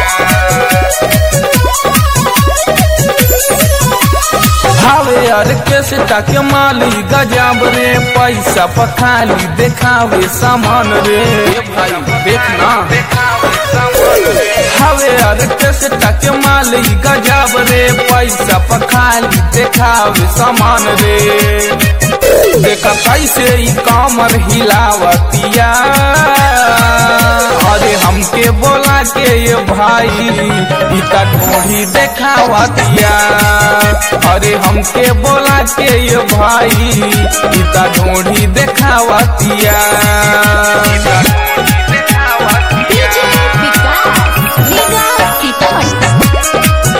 भावे ऑर्केस्ट्रा के माली गजब रे पैसा पखाली देखावे सामान रे ए भाई देखना भावे ऑर्केस्ट्रा के माली गजब रे पैसा पखाली देखावे सामान रे देखा कैसे ई कामर हिलावतिया अरे हमके बोला के ये भाई इता ढोही देखावतिया अरे हमके बोला के ये भाई इता ढोढ़ी देखावतिया DJ Vikas, Liga Sitaman.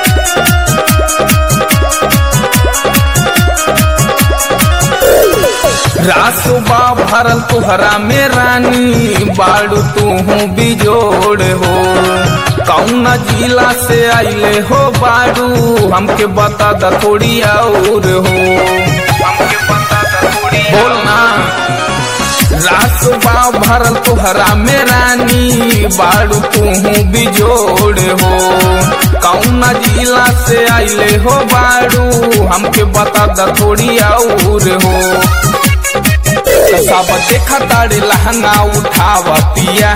रासुबा भरल तुहरा में रानी बाड़ू तू बिजोड़ हो कौन जिला से आइले हो बाड़ू हमके बता द थोड़ी और हो हमके बता द थोड़ी बोलना रासुबा भरल तुहरा में रानी बाड़ू तू बिजोड़ हो कौन जिला से आइले हो बाड़ू हमके बता द थोड़ी और हो सब देखा तारे लहंगा उठावतिया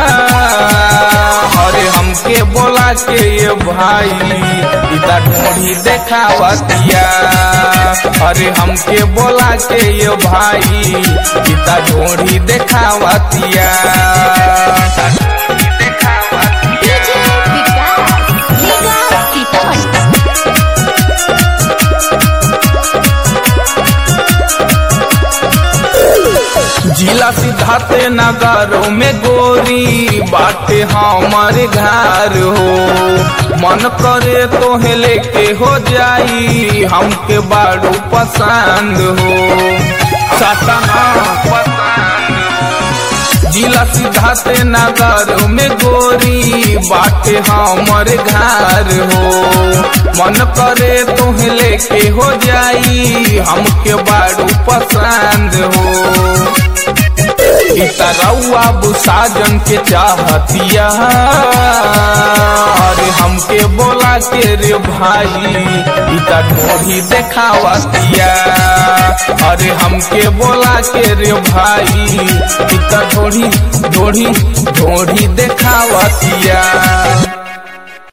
अरे हमके बोला के ये भाई इता ढोढ़ी देखावतिया अरे हमके बोला के ये भाई इता ढोढ़ी देखावतिया DJ Vikas, Liga Sitaman. जिला सिद्धार्थ नगरों में गोरी बाटे हमारे घर हो मन करे तो लेके हो जाई हमके बाड़ू पसंद हो सतना जिला सिद्धार्थ नगर में गोरी बाटे हमर घर हो मन करे तो लेके हो जाई हमके बाड़ू पसंद हो इतरौआ साजन के चाहतिया अरे हमके बोला के रे भाई इता ढोढ़ी देखावतिया अरे हमके बोला के रे भाई इता ढोढ़ी ढोढ़ी ढोढ़ी देखावतिया